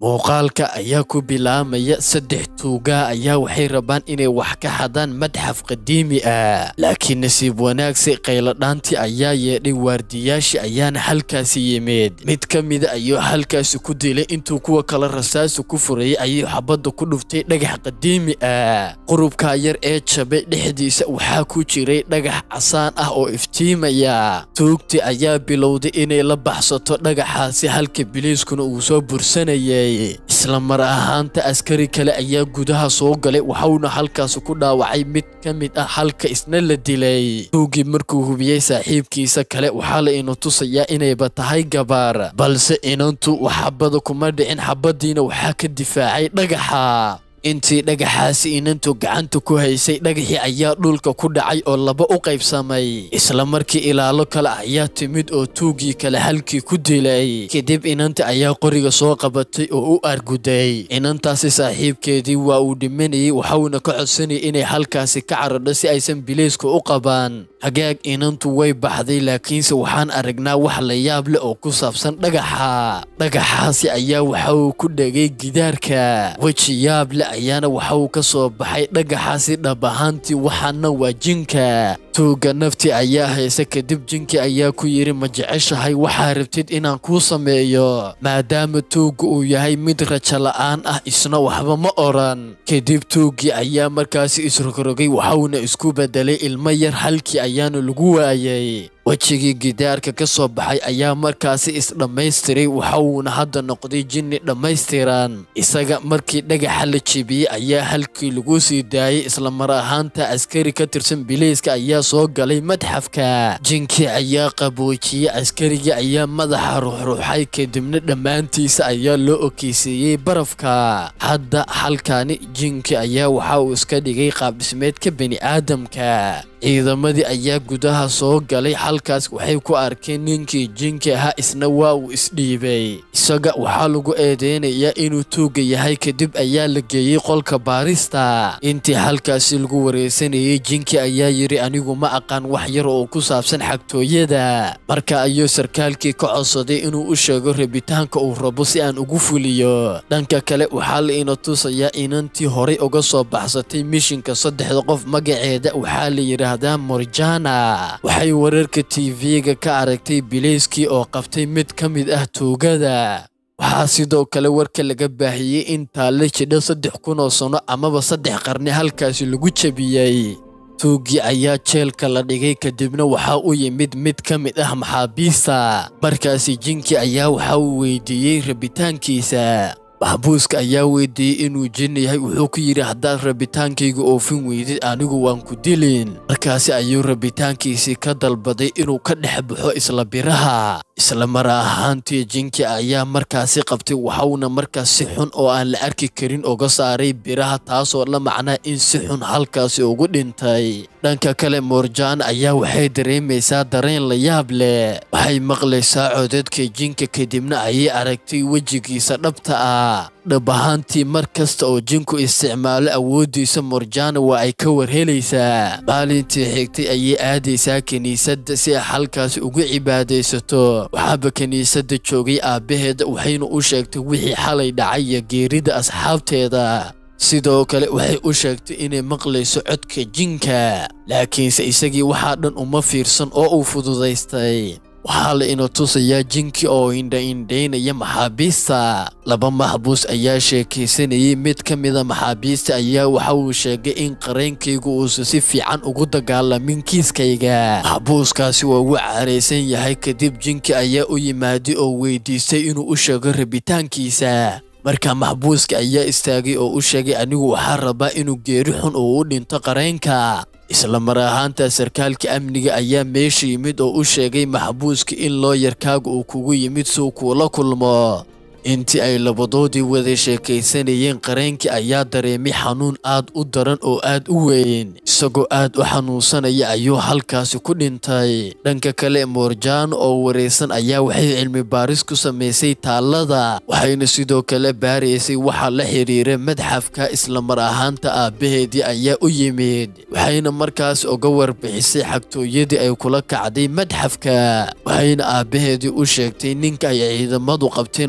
muuqaalka ayaa ku bilaamaya saddex tuugaa ayaa waxay rabaan inay wax ka xadaan madxaf qadiimi ah laakiin nasiib wanaagsi qayladhaantii ayaa yeedhay waardiyaashii ayaana halkaasi yimid mid ka mida ayuu halkaasi ku dilay intuu kuwa kale rasaasi ku furayay ayuu xabadda ku dhuftay dhagax qadiimi ah qurubkaa yar ee jabay dhexdiisa waxaa ku jiray dhagax casaan ah oo iftiimaya tuugtii ayaa bilowday inay la baxsato dhagaxaasi halka biliiskuna uu soo bursanayay isla mar ahaanta askari kale ayaa gudaha soo galay waxauna halkaasi ku dhaawacay mid ka mid ah halka isna la dilay tuugii markuu hubiyey saaxiibkiisa kale waxaa la ina tusayaa inayba tahay gabaar balse inantu waxabada kuma dhicin xabadiina waxaa ka difaacay dhagaxa intii dhagaxaasi inantu gacanta ku haysay dhagaxii ayaa dhulka ku dhacay oo laba u qaybsamay isla markii ilaalo kale ayaa timid oo tuugii kale halkii ku dilay kadib inanta ayaa qoriga soo qabatay oo u arguday inantaasi saaxiibkeedii waa uu dhimanayay waxauna ka codsanayay inay halkaasi ka caradho si aysan bilayska u qabaan hagaag inantu way baxday laakiinse waxaan aragnaa wax la yaab leh oo ku saabsan dhagaxa dhagaxaasi ayaa waxa uu ku dhegay gidaarka weji yaab leh ayaana waxa uu ka soo baxay dhagaxaasi dhab ahaantii waxaana waa jinka tuugga nafti ayaa haysa kadib jinki ayaa ku yidhi ma jeceshahay waxaa rabtid inaan kuu sameeyo maadaama tuugga uu yahay mid rajo la'aan ah isna waxba ma odhan kadib tuuggii ayaa markaasi isrogrogay waxauna isku bedelay ilmo yar halkii ayaana lagu waayay wejigii gidaarka ka soo baxay ayaa markaasi isdhammaystiray waxauuna hadda noqday jinni dhammaystiran isaga markii dhagaxa la jebiyey ayaa halkii lagu sii daayey isla mar ahaanta askari ka tirsan bilayska ayaa soo galay madxafka jinkii ayaa qaboojiyey askarigii ayaa madaxa ruuxruuxay kadibna dhammaantiisa ayaa loo okeysiiyey barafka hadda halkaani jinkii ayaa waxa uu iska dhigay qaabdhismeedka bini'aadamka ciidamadii ayaa gudaha soo galay halkaas waxay ku arkeen ninkii jinki ahaa isna waa uu isdhiibay isaga waxaa lagu eedeynayaa inuu tuugga yahay kadib ayaa la geeyey qolka baarista intii halkaasi lagu wareysanayey jinki ayaa yidhi anigu ma aqaan wax yar oo ku saabsan xagtooyada marka ayuu sarkaalkii ka codsaday inuu u sheego rabitaanka uu rabo si aan ugu fuliyo dhanka kale waxaa la ina tusayaa inantii horay uga soo baxsatay mishinka saddexda qof magaceeda waxaa la yidhaahdaa morjana waxay wararka tv-ga ka aragtay bilayskii oo qabtay mid ka mid ah tuugada waxaa sidoo kale warka laga baahiyey in taalle jidha saddex kun oo sano amaba saddex qarni halkaasi lagu jebiyey tuuggii ayaa jeelka la dhigay kadibna waxaa u yimid mid ka mid ah maxaabiista markaasi jinkii ayaa waxa uu weydiiyey rabitaankiisa maxbuuska ayaa weydiiyey inuu jin yahay wuxuu ku yidhi haddaad rabitaankayga oofin weydid anigu waan ku dilin markaasi ayuu rabitaankiisii ka dalbaday inuu ka dhex baxo isla biraha isla mar ahaantii jinki ayaa markaasi qabtay waxauna markaas si xun oo aan la arki karin uga saaray biraha taasoo la macnaa in si xun halkaasi ugu dhintay dhanka kale moorjaan ayaa waxay dareemaysaa dareen la yaab leh waxay maqlaysaa codadka jinka kadibna ayay aragtay wejigiisa dhabta ah dhab ahaantii mar kasta oo jinku isticmaalo awooddiisa morjana waa ay ka warhelaysaa maalintii xigtay ayay aadaysaa kiniisadda si ay halkaasi ugu cibaadaysato waxaaba kiniisadda joogay aabbaheeda waxayna u sheegtay wixii xalay dhacay iyo geerida asxaabteeda sidoo kale waxay u sheegtay inay maqlayso codka jinka laakiinse isagii waxaa dhan uma fiirsan oo uu fududaystay waxaa la ina tusayaa jinki oo indha-indhaynaya maxaabiista laba maxbuus ayaa sheekaysanayay mid ka mida maxaabiista ayaa waxa uu sheegay in qareenkaygu uusan si fiican ugu dagaalamin kiiskayga maxbuuskaasi waa ugu caaraysan yahay kadib jinki ayaa u yimaaday oo weydiistay inuu u sheego rabitaankiisa markaa maxbuuska ayaa istaagay oo u sheegay anigu waxaa rabaa inuu geeri xun oo u dhinto qareenka isla mar ahaanta sarkaalka amniga ayaa meesha yimid oo u sheegay maxbuuska in looyarkaaga uu kugu yimid suu kuula kulmo intii ay labadoodii wada sheekaysanayeen qareenkii ayaa dareemay xanuun aad u daran oo aad u weyn isagoo aad u xanuunsanaya ayuu halkaasi ku dhintay dhanka kale moorjaan oo waraysan ayaa waxay cilmi baaris ku samaysay taallada waxayna sidoo kale baaraysay waxa la xiriira madxafka isla mar ahaanta aabbaheedii ayaa u yimid waxayna markaas uga warbixisay xagtooyadii ay kula kacday madxafka waxayna aabbaheedii u sheegtay ninka ay ciidamadu qabteen waa kii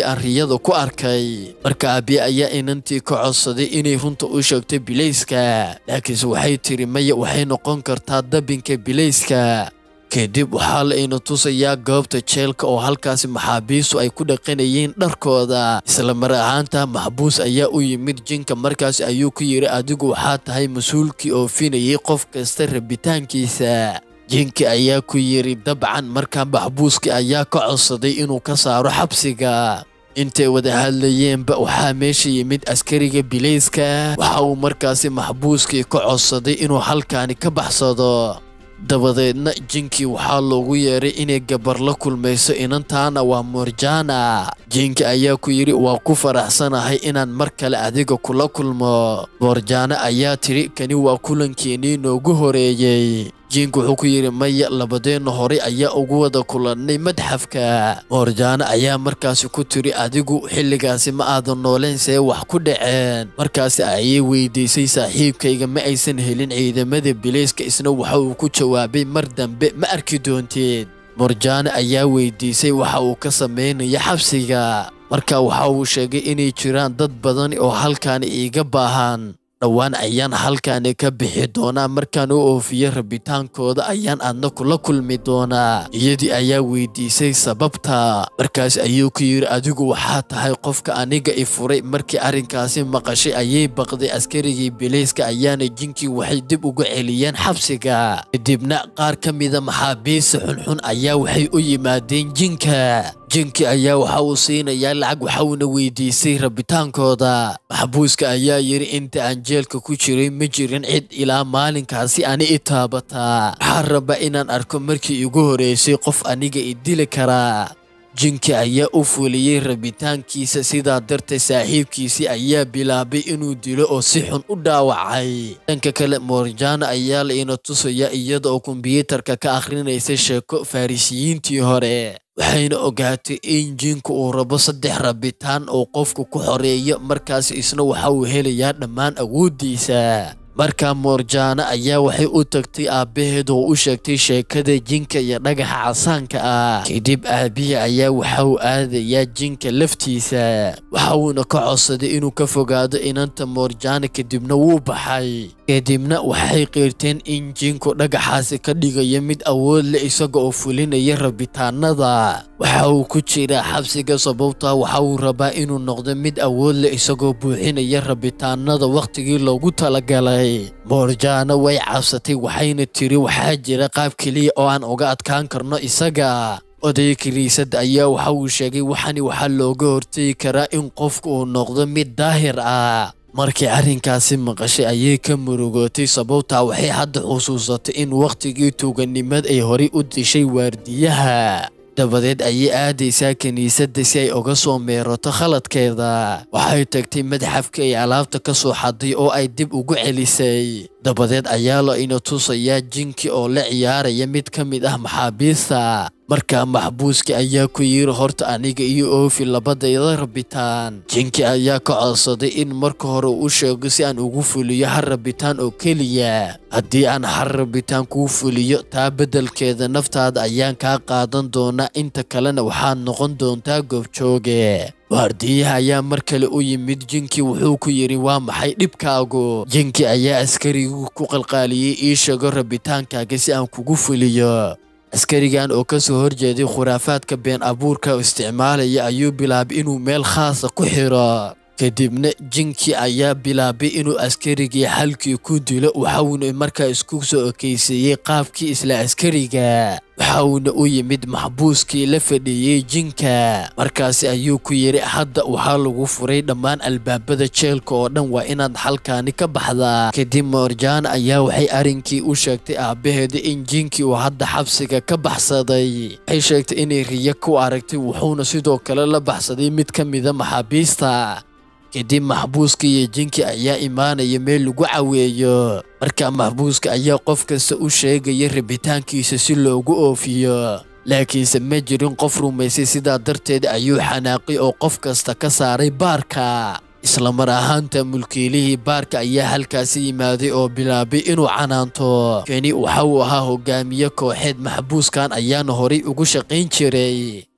aan riyada ku arkay marka aabiye ayaa inantii ka codsaday inay runta u sheegto bilayska laakiinse waxay tiri maya waxay noqon kartaa dabinka bilayska kadib waxaa la ina tusayaa goobta jeelka oo halkaasi maxaabiistu ay ku dhaqanayeen dharkooda isla mar ahaanta maxbuus ayaa u yimid jinka markaas ayuu ku yidhi adigu waxaa tahay mas-uulkii oofinayay qof kasta rabitaankiisa jinki ayaa ku yidhi dabcan markaa maxbuuskii ayaa ka codsaday inuu ka saaro xabsiga intay wada hadlayeenba waxaa meesha yimid askariga bilayska waxa uu markaasi maxbuuskii ka codsaday inuu halkaani ka baxsado dabadeedna jinkii waxaa loogu yeeray inay gabar la kulmayso inantaana waa morjana jinki ayaa ku yidhi waa ku faraxsanahay inaan mar kale adiga kula kulmo morjana ayaa tidhi kani waa kulankeenii noogu horeeyey jink wuxuu ku yidhi maya labadeenna horey ayaa ugu wada kulannay madxafka moorjaano ayaa markaasi ku tiri adigu xilligaasi ma aadan nooleen see wax ku dhaceen markaasi ayay weydiisay saaxiibkayga ma aysan helin ciidamada bilayska isna waxa uu ku jawaabay mar dambe ma arki doonteed morjaano ayaa weydiisay waxa uu ka samaynaya xabsiga marka waxa uu sheegay inay jiraan dad badan oo halkaani iiga baahan dhowaan ayaan halkaani ka bixi doonaa markaan u oofiyo rabitaankooda ayaan adna kula kulmi doonaa iyadii ayaa weydiisay sababta markaas ayuu ku yidhi adigu waxaa tahay qofka aniga i furay markii arrinkaasi maqashay ayay baqday askarigii bilayska ayaana jinkii waxay dib uga celiyeen xabsiga kadibna qaar ka mida maxaabiista xunxun ayaa waxay u yimaadeen jinka jinki ayaa waxa uu siinayaa lacag waxauna weydiisay rabitaankooda maxbuuska ayaa yidhi inta aan jeelka ku jiray ma jirin cid ilaa maalinkaasi ani i taabataa waxaa raba inaan arko markii igu horeysay qof aniga i dili karaa jinki ayaa u fuliyey rabitaankiisa sidaa darteed saaxiibkiisii ayaa bilaabay inuu dilo oo si xun u dhaawacay dhanka kale morjana ayaa la ina tusaya iyada oo kombiyuutarka ka akhrinaysa sheeko farisiyiintii hore waxayna ogaatay in jinku uu rabo saddex rabitaan oo qofku ku xoreeyo markaas isna waxa uu helayaa dhammaan awooddiisa markaa moorjaana ayaa waxay u tagtay aabbaheed oo u sheegtay sheekada jinka iyo dhagaxa casaanka ah kadib aabbihi ayaa waxa uu aadayaa jinka laftiisa waxa uuna ka codsaday inuu ka fogaado inanta moorjaana kadibna wuu baxay kadibna waxay qiirteen in jinku dhagaxaasi ka dhigayo mid awood leh isaga oo fulinaya rabitaanada waxa uu ku jiraa xabsiga sababtaa waxa uu rabaa inuu noqdo mid awood leh isagoo buuxinaya rabitaanada wakhtigii loogu talagalay moorjaana way cabsatay waxayna tiri waxaa jira qaab keliya oo aan uga adkaan karno isaga odayga kiniisadda ayaa waxa uu sheegay waxani waxaa looga hortegi karaa in qofku uu noqdo mid daahir ah markii arrinkaasi maqashay ayay ka murugootay sababtaa waxay hadda xusuusatay in wakhtigii tuuganimad ay horay u dishay waardiyaha dabadeed ayay aadaysaa kiniisadda si ay uga soo meerato khaladkeeda waxay tagtay madxafka ay alaabta ka soo xaday oo ay dib ugu celisay dabadeed ayaa la ina tusayaa jinki oo la ciyaaraya mid ka mid ah maxaabiista markaa maxbuuski ayaa ku yiri horta aniga iyo oofi labadayda rabitaan jinki ayaa ka codsaday in marka hore u sheego si aan ugu fuliyo har rabitaan oo keliya haddii aan har rabitaan kuu fuliyo taa beddelkeeda naftaada ayaan kaa qaadan doonaa inta kalena waxaad noqon doontaa goobjooge waardiyaha ayaa mar kale u yimid jinki wuxuu ku yidhi waa maxay dhibkaagu jinki ayaa askarigu ku qalqaaliyey ii sheego rabitaankaaga si aan kugu fuliyo askarigan oo ka soo horjeeday khuraafaadka been abuurka oo isticmaalaya ayuu bilaabay inuu meel khaasa ku xiro kadibna jinki ayaa bilaabay inuu askarigii xalkii ku dilo waxauna markaa isku soo ekaysiiyey qaabkii isla askariga waxauna u yimid maxbuuskii la fadhiiyey jinka markaasi ayuu ku yidhi hadda waxaa lagu furay dhammaan albaabada jeelka oo dhan waa inaad halkaani ka baxdaa kadib moorjana ayaa waxay arrinkii u sheegtay aabbaheeda in jinkii uu hadda xabsiga ka baxsaday waxay sheegtay inay riyo ku aragtay wuxuuna sidoo kale la baxsaday mid ka mida maxaabiista kadib maxbuuska iyo jinki ayaa imaanaya meel lagu caweeyo markaa maxbuuska ayaa qof kasta u sheegaya rabitaankiisa si loogu oofiyo laakiinse ma jirin qof rumaysay sidaa darteed ayuu xanaaqay oo qof kasta ka saaray baarka isla mar ahaanta mulkiilihii baarka ayaa halkaasi yimaaday oo bilaabay inuu canaanto keni waxa uu ahaa hogaamiye kooxeed maxbuuskan ayaana horay ugu shaqayn jiray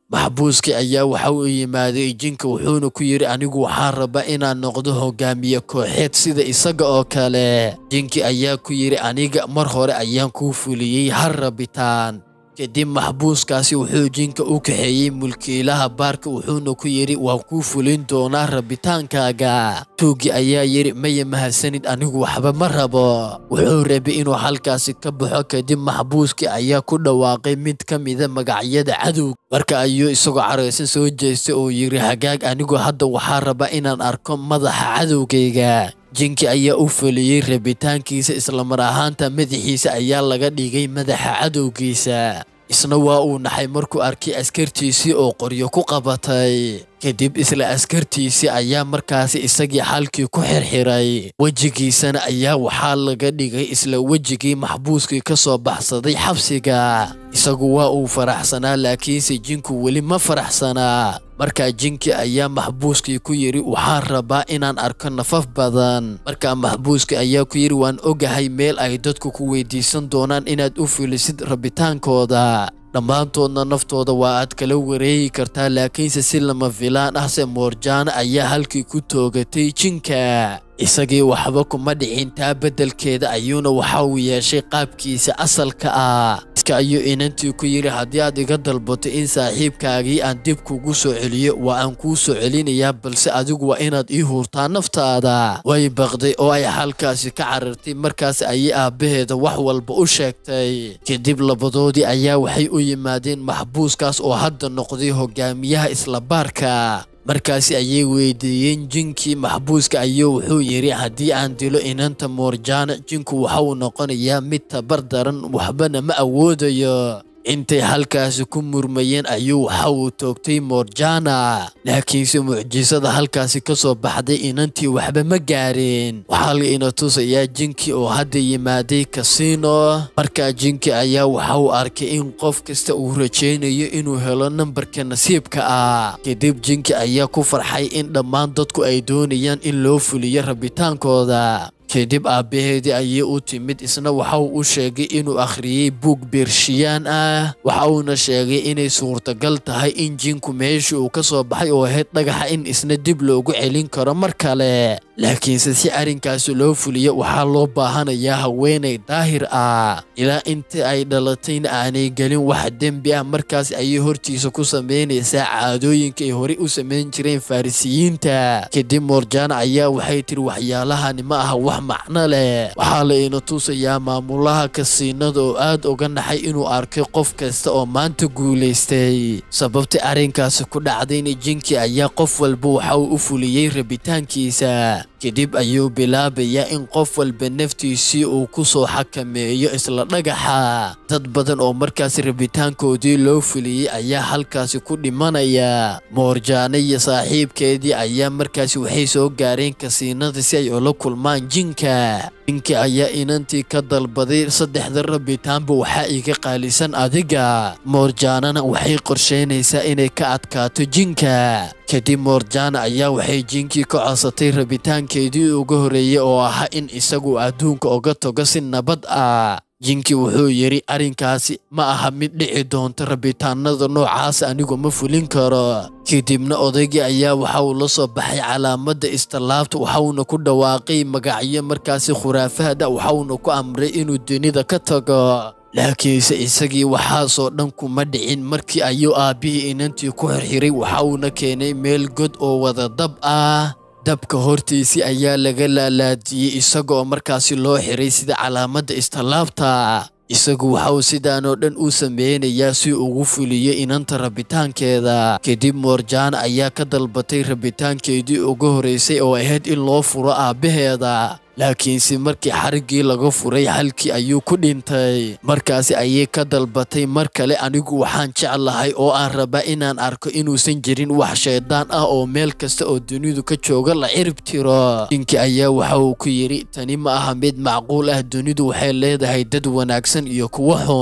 maxbuuskii ayaa waxa uu yimaaday jinka wuxuuna ku yidhi anigu waxaan rabaa inaan noqdo hogaamiye kooxeed sida isaga oo kale jinkii ayaa ku yidhi aniga mar hore ayaan kuu fuliyey har rabitaan kadib maxbuuskaasi wuxuu jinka u kaxeeyey mulkiilaha baarka wuxuuna ku yidhi waan kuu fulin doonaa rabitaankaaga tuuggii ayaa yidhi maya mahadsanid anigu waxba ma rabo wuxuu rabay inuu halkaasi ka baxo kadib maxbuuskii ayaa ku dhawaaqay mid ka mida magacyada cadow marka ayuu isagoo caraysan soo jeestay oo yidhi hagaag anigu hadda waxaa rabaa inaan arko madaxa cadowgayga jinki ayaa u fuliyey rabitaankiisa islamar ahaanta madaxiisa ayaa laga dhigay madaxa cadowgiisa isna waa uu naxay markuu arkay askartiisii oo qoryo ku qabatay kadib isla askartiisii ayaa markaasi isagii xalkii ku xirxiray wejigiisana ayaa waxaa laga dhigay isla wejigii maxbuuskii ka soo baxsaday xabsiga isagu waa uu faraxsanaa laakiinse jinku weli ma faraxsanaa markaa jinki ayaa maxbuuskii ku yidhi waxaan rabaa inaan arko nafaf badan markaa maxbuuskii ayaa ku yidhi waan ogahay meel ay dadku ku weydiisan doonaan inaad u fulisid rabitaankooda dhammaantoodna naftooda waa aad kala wareegi kartaa laakiinse si lama filaan ah se moorjaana ayaa halkii ku toogatay jinka isagii waxba kuma dhicin taa beddelkeeda ayuuna waxa uu yeeshay qaabkiisa asalka ah iska ayuu inantii ku yidhi haddii aad iga dalbato in saaxiibkaagii aan dib kugu soo celiyo waa aan kuu soo celinayaa balse adigu waa inaad ii huurtaa naftaada way baqday oo ay halkaasi ka carartay markaas ayay aabbaheeda wax walba u sheegtay kadib labadoodii ayaa waxay u yimaadeen maxbuuskaas oo hadda noqday hogaamiyaha isla baarka markaasi ayay weydiiyeen jinkii maxbuuska ayuu wuxuu yidhi haddii aan dilo inanta moorjaana jinku waxa uu noqonayaa mid tabar daran waxbana ma awoodayo intay halkaasi ku murmayeen ayuu waxa uu toogtay moorjana laakiinse mucjisada halkaasi ka soo baxday inantii waxba ma gaareen waxaa la ina tusayaa jinki oo hadda yimaaday kasino markaa jinki ayaa waxa uu arkay in qof kasta uu rajaynayo inuu helo nambarka nasiibka ah kadib jinki ayaa ku farxay in dhammaan dadku ay doonayaan in loo fuliyo rabitaankooda kadib aabbaheedii ayay u timid isna waxa uu u sheegay inuu akhriyey buug beershiyaan ah waxa uuna sheegay inay suurtagal tahay in jinku meeshii uu ka soo baxay oo ahayd dhagaxa in isna dib loogu celin karo mar kale laakiinse si arrinkaasi loo fuliyo waxaa loo baahanayaa haweenay daahir ah ilaa inta ay dhalatayna aanay gelin wax dembi ah markaas ayay hortiisa ku samaynaysaa caadooyinka ay horey u samayn jireen farisiyiinta kadib moorjaana ayaa waxay tiri waxyaalahani ma aha wax macno leh waxaa la ina tusayaa maamulaha kasiinada oo aad uga naxay inuu arkay qof kasta oo maanta guulaystay sababta arrinkaasi ku dhacdayna jinki ayaa qof walba waxa uu u fuliyey rabitaankiisa kadib ayuu bilaabayaa in qof walba naftiisii uu ku soo xakameeyo isla dhagaxa dad badan oo markaas rabitaankoodii loo fuliyey ayaa halkaasi ku dhimanaya moorjaana iyo saaxiibkeedii ayaa markaasi waxay soo gaareen kasiinada si ay ula kulmaan jinka jinki ayaa inantii ka dalbaday saddexda rabitaanba waxaa iga qaalisan adiga moorjaanana waxay qorsheynaysaa inay ka adkaato jinka kadib moorjaana ayaa waxay jinkii ka codsatay rabitaankeedii uga horreeyey oo ahaa in isagu adduunka uga tago si nabad ah jinki wuxuu yidhi arrinkaasi ma aha mid dhici doonta rabitaanada noocaas anigu ma fulin karo kadibna odaygii ayaa waxa uu la soo baxay calaamadda istallaabta waxauna ku dhawaaqay magacyo markaasi khuraafahda waxauna ku amray inuu dunida ka tago laakiinse isagii waxaasoo dhan kuma dhicin markii ayuu aabbihii inantii ku xirxiray waxa uuna keenay meel god oo wada dab ah dabka hortiisii ayaa laga laalaadiyey isagoo markaasi loo xiray sida calaamadda istallaabta isagu waxa uu sidaanoo dhan u sameynayaa si ugu fuliyo inanta rabitaankeeda kadib moorjaana ayaa ka dalbatay rabitaankeedii uga horreysay oo ahayd in loo furo aabbaheeda laakiinse markii xariggii laga furay halkii ayuu ku dhintay markaasi ayay ka dalbatay mar kale anigu waxaan jeclahay oo aan rabaa inaan arko inuusan jirin wax shayddaan ah oo meel kasta oo dunidu ka jooga la cirib tiro ninkii ayaa waxa uu ku yidhi tani ma aha mid macquul ah dunidu waxay leedahay dad wanaagsan iyo kuwo xun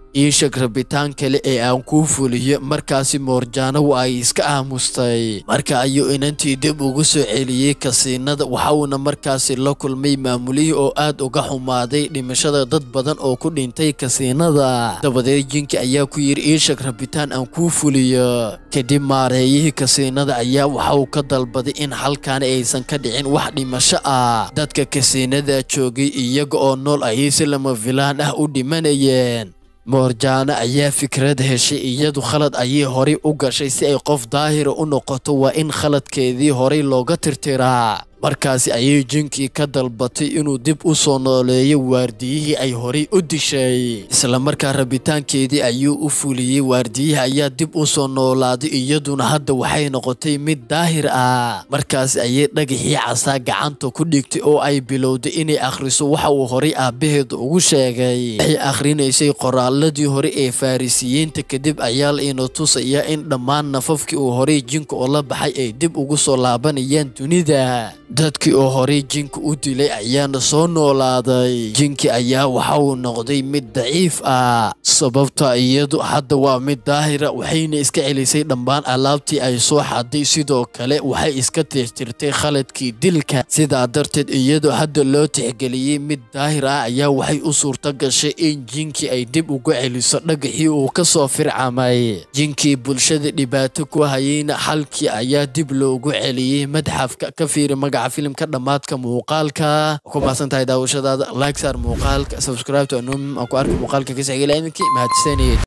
ii sheeg rabitaan kale ee aan kuu fuliyo markaasi moorjaano waa ay iska aamustay marka ayuu inantii dib ugu soo celiyey kasiinada waxauna markaasi la kulmay maamulihii oo aad uga xumaaday dhimashada dad badan oo ku dhintay kasiinada dabadeed jinki ayaa ku yidhi ii sheeg rabitaan aan kuu fuliyo kadib maareeyihii kasiinada ayaa waxa uu ka dalbaday in halkaani aysan ka dhicin wax dhimasho ah dadka kasiinada joogay iyaga oo nool ayay si lama filaan ah u dhimanayeen moorjaano ayaa fikrad heshay iyadu khalad ayay horay u gashay si ay qof daahira u noqoto waa in khaladkeedii horay looga tirtiraa markaasi ayay jinkii ka dalbatay inuu dib u soo nooleeyo waardiyihii ay horay u dishay islamarkaa rabitaankeedii ayuu u fuliyey waardiyihii ayaa dib u soo noolaaday iyaduna hadda waxay noqotay mid daahir ah markaasi ayay dhagaxii casaa gacanta ku dhigtay oo ay bilowday inay akhriso waxa uu horay aabbaheed ugu sheegay waxay akhrinaysay qoraaladii hore ee farisiyiinta kadib ayaa la ina tusayaa in dhammaan nafafkii uu horay jinka oo la baxay ay dib ugu soo laabanayaan dunida dadkii oo horay jinka u dilay ayaana soo noolaaday jinki ayaa waxa uu noqday mid daciif ah sababta iyadu hadda waa mid daahira waxayna iska celisay dhammaan alaabtii ay soo xaday sidoo kale waxay iska tirtirtay khaladkii dilka sidaa darteed iyadoo hadda loo tixgeliyey mid daahir ah ayaa waxay u suurto gashay in jinkii ay dib uga celiso dhagaxii uu ka soo fircamay jinkii bulshada dhibaato ku hayeyna halkii ayaa dib loogu celiyey madxafka ka fiiri magaca filimka dhammaadka muuqaalka ku mahadsan tahay daawashadaada like saar muuqaalka subscribe to anum aan ku arka muuqaalka kasixigala idinkii mahadsanid